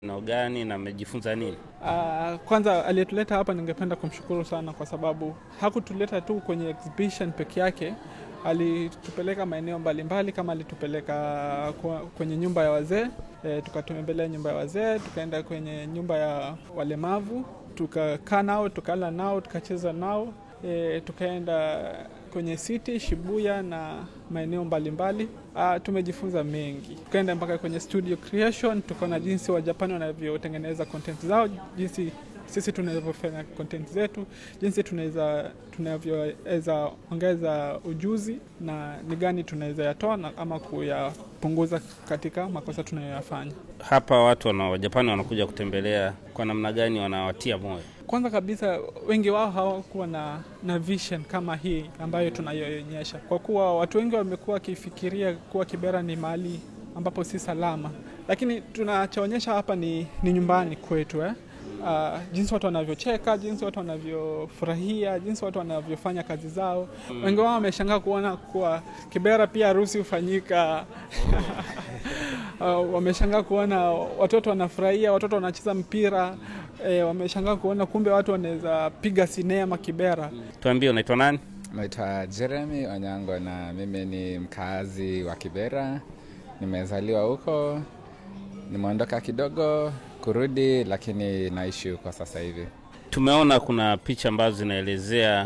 nao gani na amejifunza nini? Uh, kwanza aliyetuleta hapa ningependa kumshukuru sana kwa sababu hakutuleta tu kwenye exhibition peke yake, alitupeleka maeneo mbalimbali, kama alitupeleka kwa- kwenye nyumba ya wazee e, tukatembelea nyumba ya wazee, tukaenda kwenye nyumba ya walemavu, tukakaa nao, tukala nao, tukacheza nao e, tukaenda kwenye city Shibuya na maeneo mbalimbali. Ah, tumejifunza mengi, tukaenda mpaka kwenye studio creation, tukaona jinsi Wajapani wanavyotengeneza content zao, jinsi sisi tunavyofanya content zetu, jinsi tunaweza tunavyoweza ongeza ujuzi na ni gani tunaweza yatoa na ama kuyapunguza katika makosa tunayoyafanya. Hapa watu wana Wajapani wanakuja kutembelea, kwa namna gani wanawatia moyo? Kwanza kabisa wengi wao hawakuwa na, na vision kama hii ambayo tunayoonyesha, kwa kuwa watu wengi wamekuwa wakifikiria kuwa Kibera ni mahali ambapo si salama, lakini tunachoonyesha hapa ni, ni nyumbani kwetu eh? Uh, jinsi watu wanavyocheka, jinsi watu wanavyofurahia, jinsi watu wanavyofanya kazi zao. Wengi wao wameshangaa kuona kuwa Kibera pia harusi hufanyika Uh, wameshangaa kuona watoto wanafurahia, watoto wanacheza mpira e, wameshangaa kuona kumbe watu wanaweza piga sinema Kibera. Tuambie, unaitwa nani? Naitwa Jeremy Onyango na mimi ni mkazi wa Kibera. Nimezaliwa huko, nimeondoka kidogo kurudi, lakini naishi huko sasa hivi. Tumeona kuna picha ambazo zinaelezea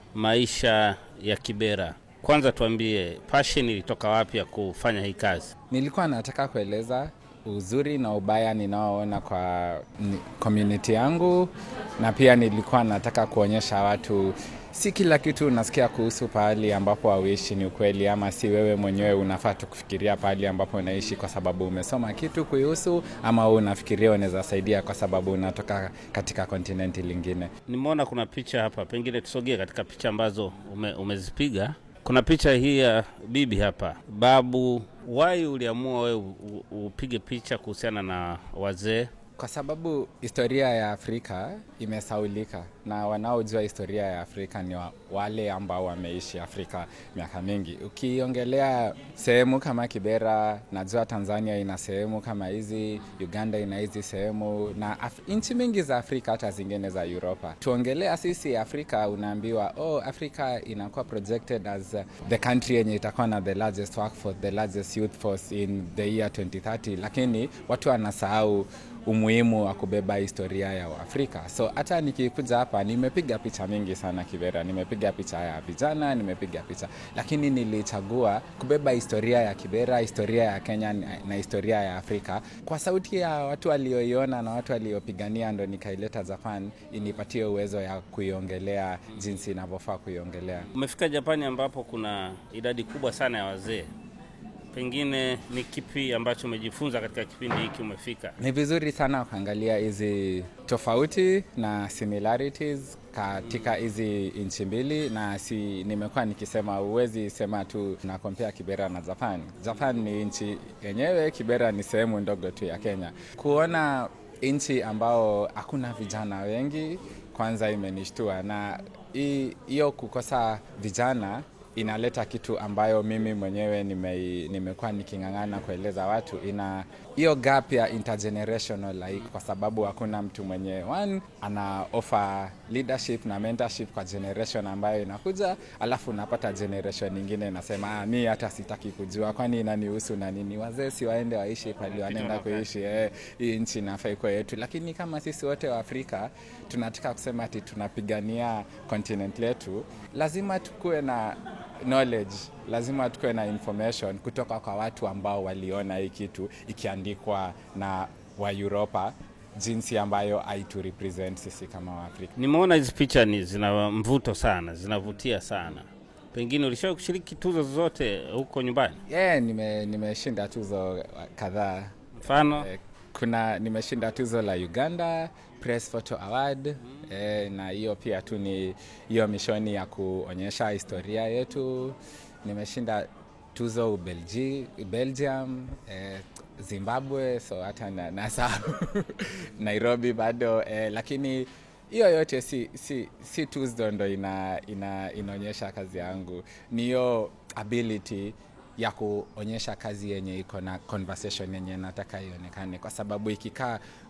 maisha ya Kibera. Kwanza tuambie, passion ilitoka wapi ya kufanya hii kazi? Nilikuwa nataka kueleza uzuri na ubaya ninaoona kwa ni- community yangu, na pia nilikuwa nataka kuonyesha watu si kila kitu unasikia kuhusu pahali ambapo hauishi ni ukweli, ama si wewe mwenyewe unafaa tu kufikiria pahali ambapo unaishi kwa sababu umesoma kitu kuihusu, ama wewe unafikiria unaweza saidia kwa sababu unatoka katika kontinenti lingine. Nimeona kuna picha hapa, pengine tusogee katika picha ambazo ume, umezipiga. Kuna picha hii ya bibi hapa, babu. Wai uliamua wewe u- u- upige picha kuhusiana na wazee? Kwa sababu historia ya Afrika imesaulika na wanaojua historia ya Afrika ni wa, wale ambao wameishi Afrika miaka mingi. Ukiongelea sehemu kama Kibera, najua Tanzania ina sehemu kama hizi, Uganda ina hizi sehemu na Af- nchi mingi za Afrika hata zingine za Europa. Tuongelea sisi Afrika, unaambiwa oh, Afrika inakuwa projected as uh, the country yenye itakuwa na the largest workforce, the largest youth force in the year 2030, lakini watu wanasahau umuhimu wa kubeba historia ya Afrika. So hata nikikuja hapa nimepiga picha mingi sana Kibera, nimepiga picha ya vijana, nimepiga picha, lakini nilichagua kubeba historia ya Kibera, historia ya Kenya na na historia ya Afrika kwa sauti ya watu walioiona na watu waliopigania, ndo nikaileta Japan inipatie uwezo ya kuiongelea jinsi inavyofaa kuiongelea. Umefika Japani ambapo kuna idadi kubwa sana ya wazee, pengine ni kipi ambacho umejifunza katika kipindi hiki umefika? Ni vizuri sana kuangalia hizi tofauti na similarities katika hizi nchi mbili, na si nimekuwa nikisema, huwezi sema tu na compare Kibera na Japan. Japan ni nchi yenyewe, Kibera ni sehemu ndogo tu ya Kenya. Kuona nchi ambao hakuna vijana wengi, kwanza imenishtua, na hii- hiyo kukosa vijana inaleta kitu ambayo mimi mwenyewe nime, nimekuwa niking'ang'ana kueleza watu, ina hiyo gap ya intergenerational like, kwa sababu hakuna mtu mwenye one ana offer leadership na mentorship kwa generation ambayo inakuja, alafu unapata generation nyingine inasema ah, mi hata sitaki kujua, kwani inanihusu na nini? Wazee si waende waishi pali wanaenda kuishi eh, hii nchi inafaa ikuwe yetu. Lakini kama sisi wote wa Afrika tunataka kusema ati tunapigania continent letu, lazima tukuwe na knowledge lazima tukuwe na information kutoka kwa watu ambao waliona hii kitu ikiandikwa na wa Europa jinsi ambayo haitu represent sisi kama Waafrika. Nimeona hizi picha ni zina mvuto sana, zinavutia sana. Pengine ulishawahi kushiriki tuzo zozote huko nyumbani? Yeah, nime nimeshinda tuzo kadhaa. Mfano Eh, kuna nimeshinda tuzo la Uganda Press Photo Award eh, na hiyo pia tu ni hiyo mishoni ya kuonyesha historia yetu. Nimeshinda tuzo Ubelgi, Belgium eh, Zimbabwe, so hata na, nasahau Nairobi bado eh, lakini hiyo yote si, si, si tuzo ndo ina, ina, inaonyesha kazi yangu, ni hiyo ability ya kuonyesha kazi yenye iko na conversation yenye nataka ionekane, kwa sababu ikikaa